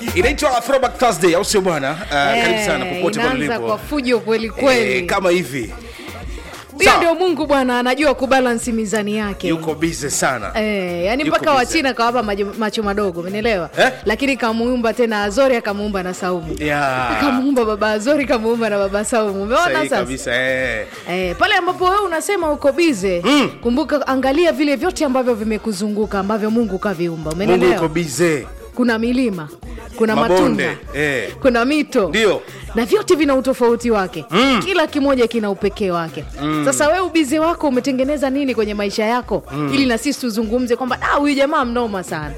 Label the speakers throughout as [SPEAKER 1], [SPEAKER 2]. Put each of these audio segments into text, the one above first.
[SPEAKER 1] inaitwa Throwback Thursday, au sio bwana? Uh, karibu sana popote pale
[SPEAKER 2] inaanza
[SPEAKER 1] ulipo.
[SPEAKER 2] kwa fujo kweli kweli.
[SPEAKER 1] Eh, kama hivi
[SPEAKER 2] Huyo
[SPEAKER 1] Sawa.
[SPEAKER 2] ndio Mungu bwana, anajua kubalansi mizani yake.
[SPEAKER 1] yuko busy sana
[SPEAKER 2] Eh, yani
[SPEAKER 1] Yuko
[SPEAKER 2] mpaka
[SPEAKER 1] busy.
[SPEAKER 2] Wachina kawapa majo- macho madogo, umenielewa?
[SPEAKER 1] Eh?
[SPEAKER 2] Lakini kamuumba tena Azori akamuumba na Saumu.
[SPEAKER 1] Yeah.
[SPEAKER 2] Kamuumba baba Azori kamuumba na baba Saumu. Umeona
[SPEAKER 1] Sahihi
[SPEAKER 2] sasa?
[SPEAKER 1] kabisa eh.
[SPEAKER 2] Eh, pale ambapo wewe unasema uko bize
[SPEAKER 1] Mm.
[SPEAKER 2] kumbuka, angalia vile vyote ambavyo vimekuzunguka ambavyo Mungu kaviumba,
[SPEAKER 1] Mungu
[SPEAKER 2] umenielewa?
[SPEAKER 1] yuko busy.
[SPEAKER 2] Kuna milima, kuna
[SPEAKER 1] Mabonde,
[SPEAKER 2] matunda,
[SPEAKER 1] eh.
[SPEAKER 2] kuna mito
[SPEAKER 1] Ndio.
[SPEAKER 2] na vyote vina utofauti wake mm. kila kimoja kina upekee wake mm. Sasa wewe ubizi wako umetengeneza nini kwenye maisha yako mm. ili na sisi tuzungumze kwamba "Ah, huyu jamaa mnoma sana.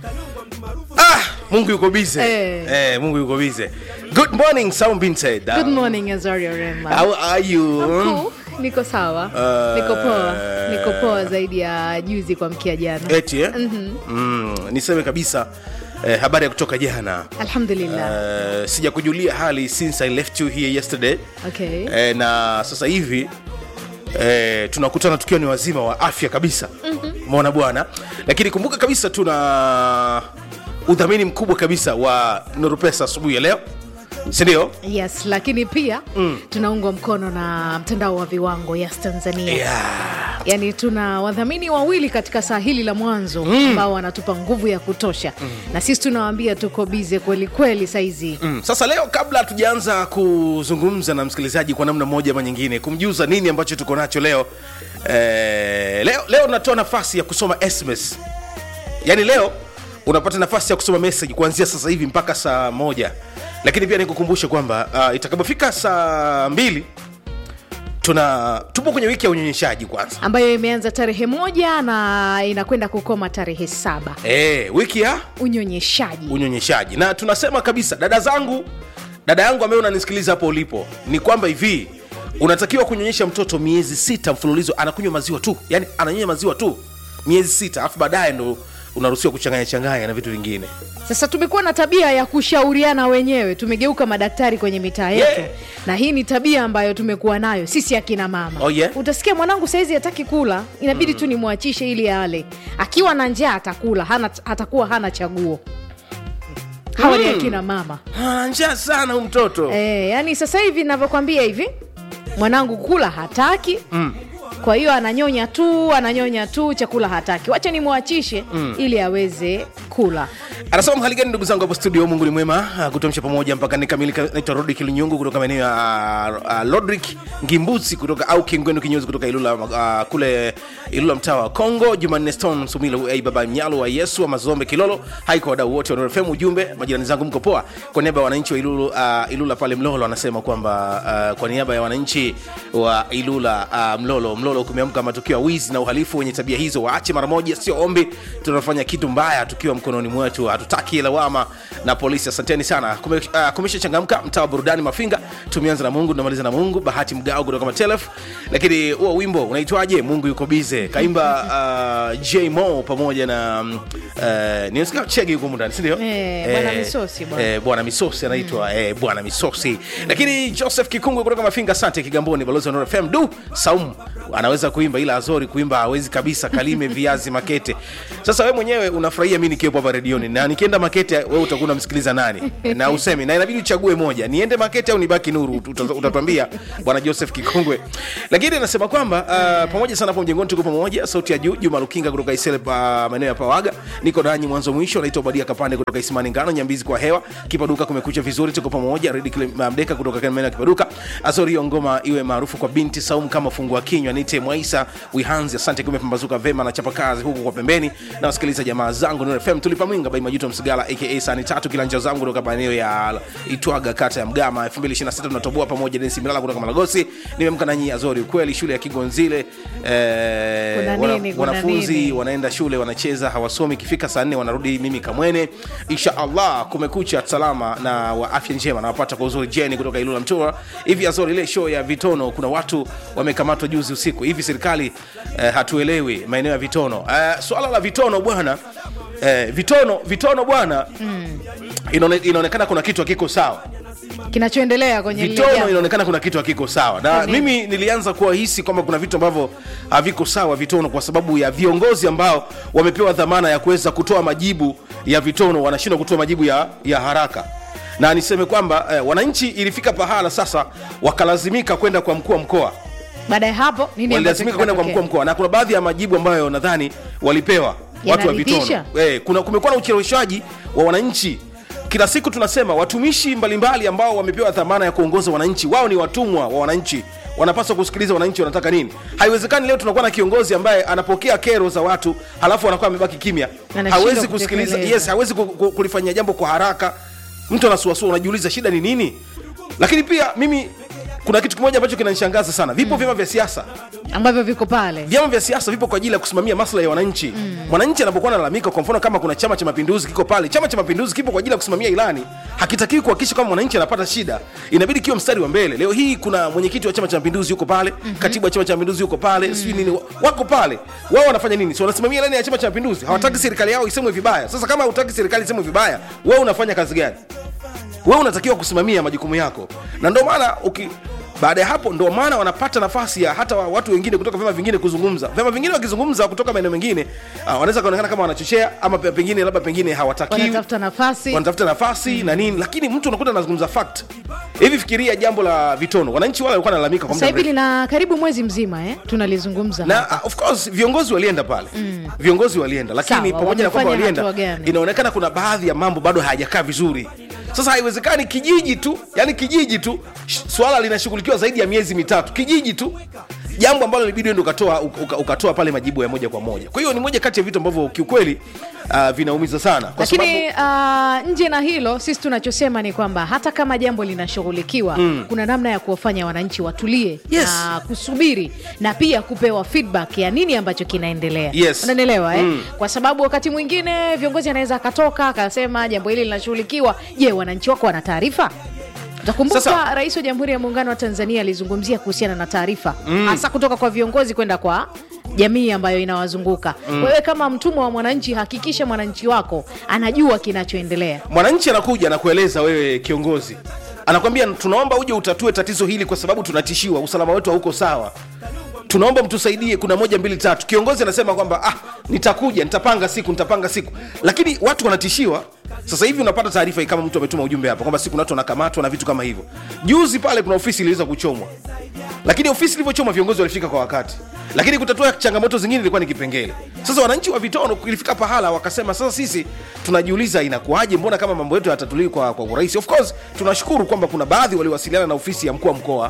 [SPEAKER 1] Ah, Mungu yuko busy.
[SPEAKER 2] Eh.
[SPEAKER 1] Eh, Mungu yuko busy. Good morning, sound being said.
[SPEAKER 2] Good morning Azaria Rema.
[SPEAKER 1] How are you?
[SPEAKER 2] Cool. Niko sawa,
[SPEAKER 1] Uh,
[SPEAKER 2] niko poa, niko poa zaidi ya juzi kwa mkia jana.
[SPEAKER 1] Eti eh? Mm, niseme kabisa eh, habari ya kutoka jana.
[SPEAKER 2] Alhamdulillah.
[SPEAKER 1] Uh, sijakujulia hali since I left you here yesterday.
[SPEAKER 2] Okay.
[SPEAKER 1] Eh, na sasa hivi eh, tunakutana tukiwa ni wazima wa afya kabisa umeona bwana lakini kumbuka kabisa tuna udhamini mkubwa kabisa wa Nurupesa asubuhi ya leo sindio
[SPEAKER 2] Yes, lakini pia mm. tunaungwa mkono na mtandao wa viwango Yes Tanzania.
[SPEAKER 1] yeah.
[SPEAKER 2] Yaani tuna wadhamini wawili katika saa hili la mwanzo ambao wanatupa nguvu ya kutosha na sisi tunawaambia tuko bize kweli kweli saizi
[SPEAKER 1] Mm. Sasa leo kabla hatujaanza kuzungumza na msikilizaji kwa namna moja ama nyingine, kumjuza nini ambacho tuko nacho leo eh, leo leo natoa nafasi ya kusoma SMS. Yaani leo unapata nafasi ya kusoma message kuanzia sasa hivi mpaka saa moja, lakini pia nikukumbushe kwamba uh, itakapofika saa mbili tuna tupo kwenye wiki ya unyonyeshaji kwanza.
[SPEAKER 2] ambayo imeanza tarehe moja na inakwenda kukoma tarehe saba
[SPEAKER 1] Eh, wiki ya
[SPEAKER 2] unyonyeshaji
[SPEAKER 1] unyonyeshaji na tunasema kabisa dada zangu dada yangu ambaye unanisikiliza hapo ulipo ni kwamba hivi unatakiwa kunyonyesha mtoto miezi sita mfululizo anakunywa maziwa tu yani ananyonya maziwa tu miezi sita alafu baadaye ndo unaruhusiwa kuchanganya changanya na vitu vingine
[SPEAKER 2] sasa tumekuwa na tabia ya kushauriana wenyewe tumegeuka madaktari kwenye mitaa yetu
[SPEAKER 1] Yeah.
[SPEAKER 2] na hii ni tabia ambayo tumekuwa nayo sisi akina mama
[SPEAKER 1] Oh, yeah?
[SPEAKER 2] utasikia mwanangu saizi hataki kula inabidi tu nimwachishe ili ale akiwa na njaa atakula hana, atakuwa hana chaguo hawa ni akina mama
[SPEAKER 1] Ah, njaa sana huyu mtoto
[SPEAKER 2] e, yani sasa hivi navyokwambia hivi mwanangu kula hataki mm. kwa hiyo ananyonya tu ananyonya tu chakula hataki wacha nimwachishe mm. ili aweze kula
[SPEAKER 1] anasema mhali gani ndugu zangu hapo studio mungu ni mwema ah, kutuamsha pamoja mpaka nikamilika naitwa rodrik lunyungu kutoka maeneo ya uh, lodrik ngimbusi kutoka au kingwenu kinyozi kutoka ilula uh, kule ilula mtaa wa congo jumanne stone sumilo hey, baba mnyalo wa yesu wa mazombe kilolo haiko wadau wote wa nrfm ujumbe majirani zangu mko poa kwa niaba ya wananchi wa ilulu, uh, ilula pale mlolo anasema kwamba uh, kwa niaba ya wananchi wa ilula uh, mlolo mlolo kumeamka matukio ya wizi na uhalifu wenye tabia hizo waache mara moja sio ombi tunafanya kitu mbaya tukiwa mkononi mwetu hatutaki lawama na polisi asanteni sana Kume, uh, kumesha changamka mtaa wa burudani mafinga tumeanza na mungu tunamaliza na mungu bahati mgao kutoka matelef lakini huo wimbo unaitwaje mungu yuko bize kaimba uh, j mo pamoja na um, uh, ninasikia chege yuko mundani sindio
[SPEAKER 2] Eh, Bwana Misosi, bwana.
[SPEAKER 1] eh, bwana misosi anaitwa mm. eh, bwana misosi lakini joseph kikungwe kutoka mafinga asante kigamboni balozi wa Nuru fm du saum anaweza kuimba ila azori kuimba hawezi kabisa kalime viazi makete sasa we mwenyewe unafurahia mi nikiwepo hapa redioni na nikienda makete we utakuwa unamsikiliza nani na usemi na inabidi uchague moja niende makete au nibaki nuru Uta- utatwambia bwana joseph kikungwe lakini anasema kwamba uh, pamoja sana hapo mjengoni tuko pamoja sauti ya juu juma lukinga kutoka isele pa maeneo ya pawaga niko nanyi mwanzo mwisho naitwa badia kapande kutoka isimani ngano nyambizi kwa hewa kipaduka kumekucha vizuri tuko pamoja redi Kile- mdeka kutoka maeneo ya kipaduka azori hiyo ngoma iwe maarufu kwa binti saumu kama fungua kinywa nite mwaisa wihanzi asante kumepambazuka vema na chapa kazi huku kwa pembeni na wasikiliza jamaa zangu Nuru fm tulipa mwinga bai majuto msigala aka sani tatu kilanja zangu kutoka maeneo ya itwaga kata ya mgama 2026 tunatoboa pamoja densi milala kutoka malagosi nimemka nanyi azori ukweli shule ya kigonzile eh,
[SPEAKER 2] Kuna
[SPEAKER 1] wana-
[SPEAKER 2] nini, kuna
[SPEAKER 1] wanafunzi
[SPEAKER 2] nini?
[SPEAKER 1] wanaenda shule wanacheza hawasomi ikifika saa nne wanarudi mimi kamwene insha allah kumekucha salama na wa afya njema nawapata kwa uzuri jeni kutoka ilula mtura hivi azori ile show ya vitono kuna watu wamekamatwa juzi usiku hivi serikali eh, hatuelewi maeneo ya vitono eh, swala la vitono bwana eh, vitono vitono bwana mm. inaone, inaonekana kuna kitu hakiko sawa
[SPEAKER 2] kinachoendelea kwenye lile
[SPEAKER 1] vitono
[SPEAKER 2] jambo.
[SPEAKER 1] inaonekana kuna kitu hakiko sawa na
[SPEAKER 2] Kwa nini?
[SPEAKER 1] mimi nilianza kuwahisi kwamba kuna vitu ambavyo haviko sawa vitono kwa sababu ya viongozi ambao wamepewa dhamana ya kuweza kutoa majibu ya vitono wanashindwa kutoa majibu ya, ya haraka na niseme kwamba eh, wananchi ilifika pahala sasa wakalazimika kwenda kwa mkuu wa mkoa
[SPEAKER 2] baada ya hapo nini ambacho
[SPEAKER 1] walilazimika kwenda kwa mkuu wa
[SPEAKER 2] kinatokea?
[SPEAKER 1] mkoa na kuna baadhi ya majibu ambayo nadhani walipewa watu wa vitono
[SPEAKER 2] Yanaridhisha?
[SPEAKER 1] eh, kuna kumekuwa na ucheleweshaji wa wananchi kila siku tunasema watumishi mbalimbali ambao wamepewa dhamana ya kuongoza wananchi wao ni watumwa wa wananchi wanapaswa kusikiliza wananchi wanataka nini haiwezekani leo tunakuwa na kiongozi ambaye anapokea kero za watu halafu anakuwa amebaki kimya
[SPEAKER 2] Anashindwa
[SPEAKER 1] hawezi kusikiliza
[SPEAKER 2] kutekeleza.
[SPEAKER 1] yes hawezi ku- ku- kulifanyia jambo kwa haraka mtu anasuasua unajiuliza shida ni nini lakini pia mimi kuna kitu kimoja ambacho kinanishangaza sana vipo vyama vya siasa
[SPEAKER 2] ambavyo viko pale
[SPEAKER 1] vyama vya siasa vipo kwa ajili ya kusimamia maslahi ya wananchi mwananchi anapokuwa analalamika kwa mfano kama kuna chama cha mapinduzi kiko pale chama cha mapinduzi kipo kwa ajili ya kusimamia ilani hakitakiwi kuhakikisha kwamba mwananchi anapata shida inabidi kiwe mstari wa mbele leo hii kuna mwenyekiti wa chama cha mapinduzi yuko pale katibu wa chama cha mapinduzi yuko pale sijui nini wa- wako pale wao wanafanya nini si wanasimamia ilani ya chama cha mapinduzi hawataki serikali yao isemwe vibaya sasa kama hutaki serikali isemwe vibaya wewe unafanya kazi gani wewe unatakiwa kusimamia majukumu yako na ndio maana uki baada ya hapo ndio maana wanapata nafasi ya hata wa- watu wengine kutoka vyama vingine kuzungumza vyama vingine wakizungumza kutoka maeneo mengine uh, wanaweza kaonekana kama wanachochea ama pe- pengine labda pengine hawatakiwi
[SPEAKER 2] wanatafuta nafasi
[SPEAKER 1] wanatafuta nafasi na nini lakini mtu unakuta anazungumza fact hivi fikiria jambo la vitono wananchi wale walikuwa wanalalamika kwa
[SPEAKER 2] sasa
[SPEAKER 1] muda
[SPEAKER 2] hivi
[SPEAKER 1] mrefu
[SPEAKER 2] lina karibu mwezi mzima eh? tunalizungumza
[SPEAKER 1] na uh, of course viongozi walienda pale mm. viongozi walienda lakini
[SPEAKER 2] Sawa,
[SPEAKER 1] pamoja na kwamba
[SPEAKER 2] wamefanya
[SPEAKER 1] walienda
[SPEAKER 2] hatua gani?
[SPEAKER 1] inaonekana kuna baadhi ya mambo bado hayajakaa vizuri sasa haiwezekani kijiji tu yani kijiji tu sh- swala linashughulikiwa zaidi ya miezi mitatu kijiji tu jambo ambalo libidi ndo ukatoa, uka, ukatoa pale majibu ya moja kwa moja kwa hiyo ni moja kati ya vitu ambavyo kiukweli uh, vinaumiza sana kwa
[SPEAKER 2] lakini uh, nje na hilo sisi tunachosema ni kwamba hata kama jambo linashughulikiwa mm. kuna namna ya kuwafanya wananchi watulie
[SPEAKER 1] Yes.
[SPEAKER 2] na kusubiri na pia kupewa feedback ya nini ambacho kinaendelea
[SPEAKER 1] Yes.
[SPEAKER 2] unanielewa eh?
[SPEAKER 1] Mm.
[SPEAKER 2] kwa sababu wakati mwingine viongozi anaweza akatoka akasema jambo hili linashughulikiwa je wananchi wako wana taarifa utakumbuka
[SPEAKER 1] Sasa-
[SPEAKER 2] rais wa jamhuri ya muungano wa tanzania alizungumzia kuhusiana na taarifa hasa kutoka kwa viongozi kwenda kwa jamii ambayo inawazunguka wewe kama mtumwa wa mwananchi hakikisha mwananchi wako anajua kinachoendelea
[SPEAKER 1] mwananchi anakuja na kueleza wewe kiongozi anakwambia tunaomba uje utatue tatizo hili kwa sababu tunatishiwa usalama wetu hauko sawa tunaomba mtusaidie kuna moja mbili tatu kiongozi anasema kwamba ah, nitakuja nitapanga siku nitapanga siku lakini watu wanatishiwa sasa hivi unapata taarifa hii kama mtu ametuma ujumbe hapa kwamba siku watu wanakamatwa na vitu kama hivyo juzi pale kuna ofisi iliweza kuchomwa lakini ofisi ilivyochoma viongozi walifika kwa wakati lakini kutatua changamoto zingine ilikuwa ni kipengele sasa wananchi wa vitono ilifika pahala wakasema sasa sisi tunajiuliza inakuwaje mbona kama mambo yetu yatatuliwi kwa, kwa urahisi of course tunashukuru kwamba kuna baadhi waliwasiliana na ofisi ya mkuu wa mkoa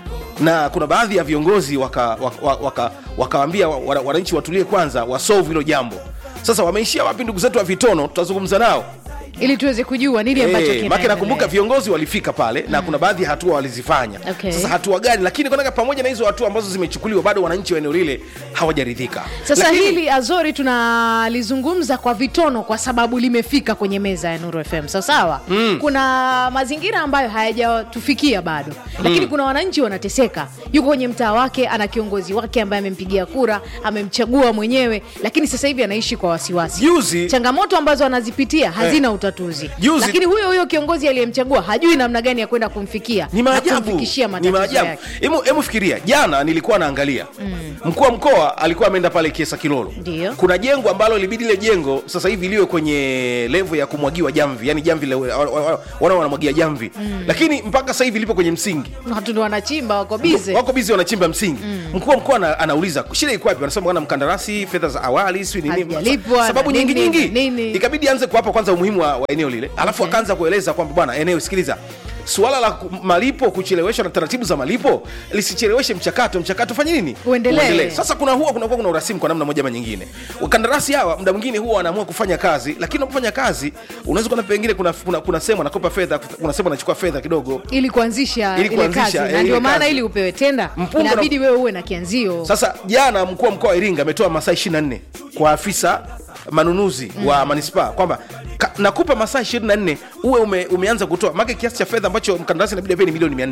[SPEAKER 1] na kuna baadhi ya viongozi wakawaambia waka, waka, waka wa- wa- wananchi watulie kwanza wasolve hilo jambo sasa wameishia wapi ndugu zetu wa vitono tutazungumza nao
[SPEAKER 2] ili tuweze kujua nini ambacho
[SPEAKER 1] Eh,
[SPEAKER 2] kinaendelea.
[SPEAKER 1] maki nakumbuka viongozi walifika pale na kuna baadhi ya hatua walizifanya
[SPEAKER 2] Okay.
[SPEAKER 1] sasa hatua gani lakini kwanaka pamoja na hizo hatua ambazo zimechukuliwa bado wananchi wa eneo lile hawajaridhika
[SPEAKER 2] sasa
[SPEAKER 1] Lakini-
[SPEAKER 2] hili azori tunalizungumza kwa vitono kwa sababu limefika kwenye meza ya nuru fm sawasawa mm. kuna mazingira ambayo hayajatufikia bado lakini mm. kuna wananchi wanateseka yuko kwenye mtaa wake ana kiongozi wake ambaye amempigia kura amemchagua mwenyewe lakini sasa hivi anaishi kwa wasiwasi
[SPEAKER 1] Juzi-
[SPEAKER 2] changamoto ambazo anazipitia hazina utatuzi
[SPEAKER 1] Juzi-
[SPEAKER 2] lakini huyo huyo kiongozi aliyemchagua hajui namna gani ya kwenda kumfikia
[SPEAKER 1] ni
[SPEAKER 2] na
[SPEAKER 1] maajabu
[SPEAKER 2] kumfikishia
[SPEAKER 1] ni
[SPEAKER 2] matatizo
[SPEAKER 1] maajabu
[SPEAKER 2] yake
[SPEAKER 1] Hemu- hemu fikiria jana nilikuwa naangalia mm. mkuu wa mkoa alikuwa ameenda pale kiesa kilolo
[SPEAKER 2] Ndio.
[SPEAKER 1] kuna jengo ambalo libidi ile jengo sasa hivi liwe kwenye levo ya kumwagiwa jamvi yani jamvi le- wa- wa- wa- wana wanamwagia jamvi mm. lakini mpaka sasa hivi lipo kwenye msingi
[SPEAKER 2] watu ndo wanachimba wako bize
[SPEAKER 1] wako bizi wanachimba msingi mkuu wa mkoa ana, anauliza shida iko wapi wanasema bwana mkandarasi fedha za awali sijui nini
[SPEAKER 2] Hazijalipwa,
[SPEAKER 1] sababu
[SPEAKER 2] na
[SPEAKER 1] nyingi
[SPEAKER 2] nini,
[SPEAKER 1] nyingi
[SPEAKER 2] na nini.
[SPEAKER 1] ikabidi anze kuwapa kwanza umuhimu wa, wa eneo lile alafu
[SPEAKER 2] Okay.
[SPEAKER 1] akaanza kueleza kwamba bwana eneo sikiliza suala la ku- malipo kucheleweshwa na taratibu za malipo lisicheleweshe mchakato mchakato fanye nini
[SPEAKER 2] Uendelee.
[SPEAKER 1] sasa kuna huwa kunakuwa kuna urasimu kwa namna moja ama nyingine wakandarasi hawa muda mwingine huwa wanaamua kufanya kazi lakini unapofanya kazi unaweza kuona pengine kuna, kuna, kuna sehemu anakopa fedha kuna sehemu anachukua fedha kidogo
[SPEAKER 2] ili kuanzisha
[SPEAKER 1] Ili
[SPEAKER 2] ile
[SPEAKER 1] kuanzisha,
[SPEAKER 2] kazi
[SPEAKER 1] eh,
[SPEAKER 2] na
[SPEAKER 1] ile
[SPEAKER 2] ndio maana
[SPEAKER 1] kazi.
[SPEAKER 2] ili upewe tenda
[SPEAKER 1] Mpunga na-
[SPEAKER 2] inabidi wewe uwe na kianzio
[SPEAKER 1] Sasa jana mkuu wa mkoa wa Iringa ametoa masaa 24 kwa afisa manunuzi mm. wa manispaa kwamba ka- nakupa masaa 24 uwe ume, umeanza kutoa make kiasi cha fedha ambacho mkandarasi inabidi apewe ni milioni 400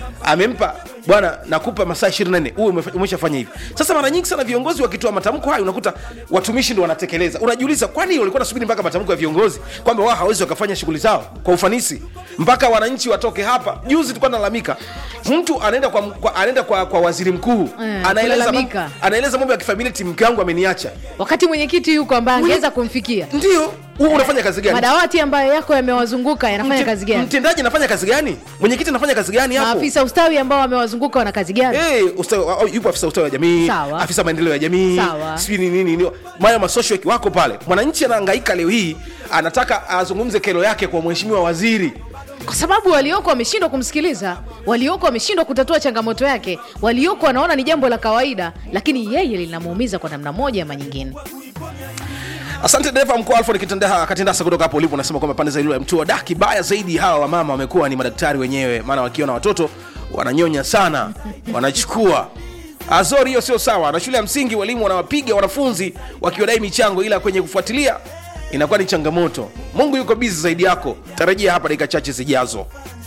[SPEAKER 1] amempa bwana nakupa masaa 24 uwe umefa- umeshafanya hivi sasa mara nyingi sana viongozi wakitoa matamko hayo unakuta watumishi ndo wanatekeleza unajiuliza kwani walikuwa nasubiri mpaka matamko ya viongozi kwamba wao hawezi wakafanya shughuli zao kwa ufanisi mpaka wananchi watoke hapa juzi tulikuwa nalalamika mtu anaenda kwa, kwa, anaenda kwa, kwa waziri mkuu
[SPEAKER 2] Eh,
[SPEAKER 1] anaeleza
[SPEAKER 2] kulalamika.
[SPEAKER 1] mambo- anaeleza mambo ya kifamilia mke wangu ameniacha
[SPEAKER 2] wakati mwenyekiti yuko ambaye angeweza kumfikia
[SPEAKER 1] ndio huu unafanya kazi gani
[SPEAKER 2] madawati ambayo yako yamewazunguka yanafanya
[SPEAKER 1] Mte-
[SPEAKER 2] kazi gani
[SPEAKER 1] mtendaji anafanya kazi gani mwenyekiti anafanya kazi gani hapo
[SPEAKER 2] maafisa ustawi ambao wamewazunguka wana kazi gani
[SPEAKER 1] Hey, ustawi, au- yupo afisa ustawi wa jamii
[SPEAKER 2] Sawa.
[SPEAKER 1] afisa maendeleo ya jamii
[SPEAKER 2] Sawa.
[SPEAKER 1] sijui ni nini nini maya masocial work wako pale mwananchi anahangaika leo hii anataka azungumze kero yake kwa mheshimiwa waziri
[SPEAKER 2] kwa sababu walioko wameshindwa kumsikiliza walioko wameshindwa kutatua changamoto yake walioko wanaona ni jambo la kawaida lakini yeye linamuumiza kwa namna moja ama nyingine
[SPEAKER 1] asante dereva mkuu alfred Kitanda- katindasa kutoka hapo ulipo unasema kwamba pande za ilula ya mtua da kibaya zaidi hawa wamama wamekuwa ni madaktari wenyewe maana wakiona watoto wananyonya sana wanachukua azori hiyo sio sawa na shule ya msingi walimu wanawapiga wanafunzi wakiwadai michango ila kwenye kufuatilia inakuwa ni changamoto mungu yuko bizi zaidi yako tarajia hapa dakika chache zijazo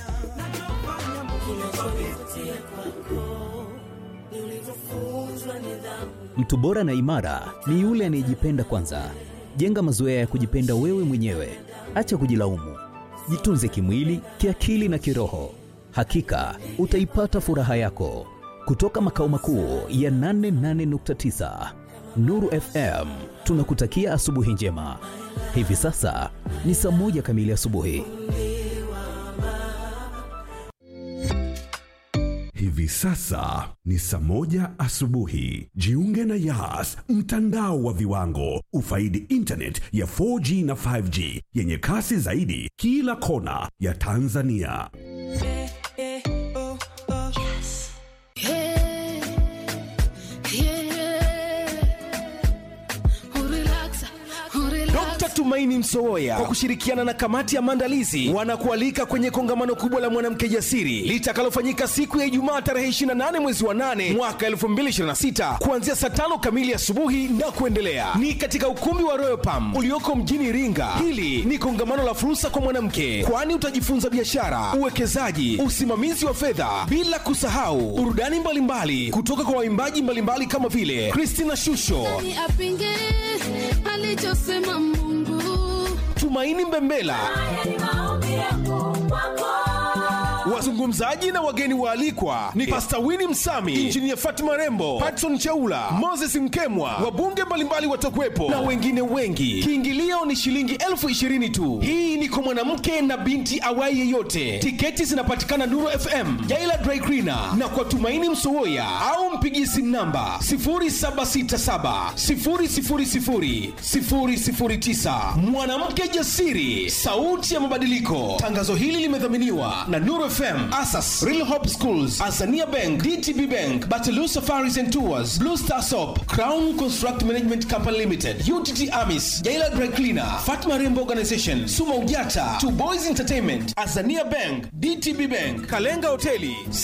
[SPEAKER 3] Mtu bora na imara ni yule anayejipenda kwanza. Jenga mazoea ya kujipenda wewe mwenyewe, acha kujilaumu. Jitunze kimwili, kiakili na kiroho. Hakika utaipata furaha yako. Kutoka makao makuu ya 88.9 Nuru FM, tunakutakia asubuhi njema. Hivi sasa ni saa moja kamili asubuhi.
[SPEAKER 4] Hivi sasa ni saa moja asubuhi. Jiunge na Yas, mtandao wa viwango. Ufaidi internet ya 4G na 5G yenye kasi zaidi kila kona ya Tanzania.
[SPEAKER 5] Dr. Tumaini Msowoya kwa kushirikiana na kamati ya maandalizi wanakualika kwenye kongamano kubwa la mwanamke jasiri litakalofanyika siku ya Ijumaa tarehe 28 mwezi wa 8 mwaka 2026 kuanzia saa tano kamili asubuhi na kuendelea. Ni katika ukumbi wa Royal Palm ulioko mjini Iringa. Hili ni kongamano la fursa kwa mwanamke, kwani utajifunza biashara, uwekezaji, usimamizi wa fedha, bila kusahau burudani mbalimbali kutoka kwa waimbaji mbalimbali kama vile Christina Shusho,
[SPEAKER 6] Ni apinge alichosema Mungu.
[SPEAKER 5] Tumaini Mbembela, wazungumzaji na wageni waalikwa ni Pasta Winnie Msami, Injinia Fatima Rembo, Patson Chaula, Moses Mkemwa, wabunge mbalimbali watakuwepo na wengine wengi. Kiingilio ni shilingi elfu ishirini tu. Hii ni kwa mwanamke na binti awai yeyote. Tiketi zinapatikana Nuru FM, Jaila Dry Cleaner na kwa Tumaini Msowoya au mpigie simu namba 0767 000 009. Mwanamke jasiri, sauti ya mabadiliko. Tangazo hili limedhaminiwa na Nuru FM, Asas, Real Hope Schools, Azania Bank, DTB Bank, Batalu Safaris and Tours, Blue Star Soap, Crown Construct Management Company Limited, UTT Amis, Jaila Dry Cleaner, Fatma Rembo Organization, Suma Ujata, Two Boys Entertainment, Azania Bank, DTB Bank, Kalenga Hoteli,